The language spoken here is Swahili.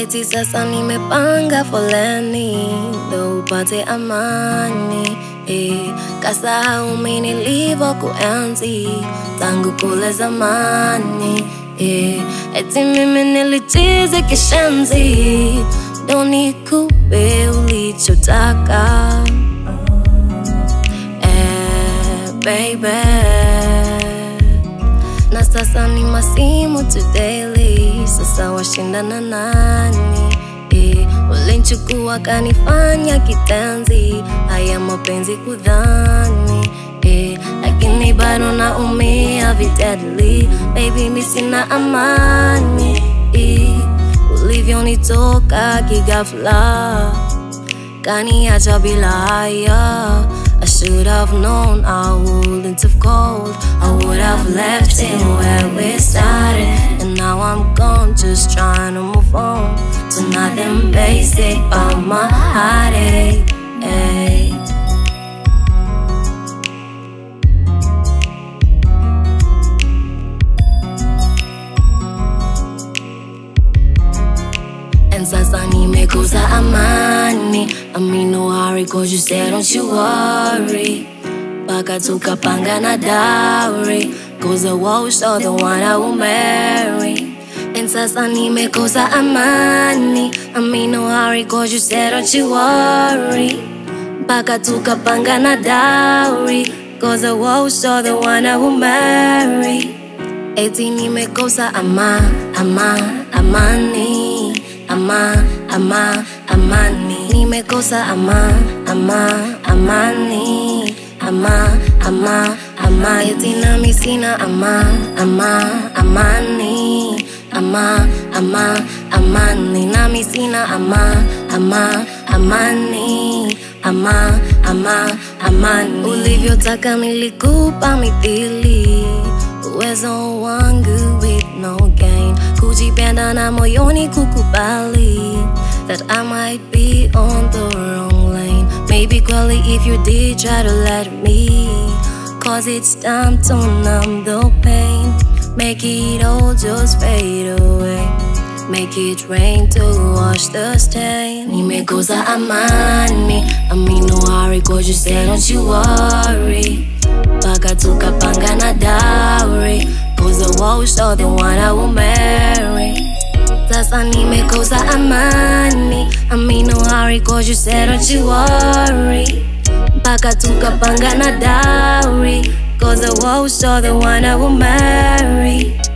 Eti sasa nimepanga foleni ndo upate amani eh, kasahau mimi nilivyokuenzi tangu kule zamani eh, eti mimi nilichizi kishenzi ndo nikupe ulichotaka eh, baby na sasa ni masimu tu daily, sasa washindana nani? Eh, ulinchukua kanifanya kitenzi, haya mapenzi kudhani eh, lakini bado naumia vitedly, baby mi sina amani eh, ulivyonitoka kigafla kaniacha bila haya I should have known I wouldn't have called I would have left it where we started And now I'm gone just trying to move on To nothing basic but my heartache ay. And sasa nimekosa amani I'm in no hurry cause you said don't you worry Paka tukapanga na dowry Cause the world saw the one I will marry And sasa nimekosa amani I'm in no hurry cause you said don't you worry Paka tukapanga na dowry Cause the world saw the one I will marry Eti nimekosa ama, ama, amani Ama, ama, amani Nimekosa ama, ama, amani Ama, ama, ama Eti nami sina ama, ama, amani Ama, ama, amani Nami sina ama, ama, amani Ama, ama, amani Ulivyotaka nilikupa mithili uwezo wangu with no gain kujipenda na moyoni kukubali that I might be on the wrong lane maybe kweli if you did try to let me cause it's time to numb the pain make it all just fade away Make it rain to wash the stain Nimekosa amani I'm in no hurry cause you said don't you worry Paka tukapanga na dowry Cause the world saw the one I will marry Sasa nimekosa amani I'm in no hurry cause you said don't you worry Paka tukapanga na dowry Cause the world saw the one I will marry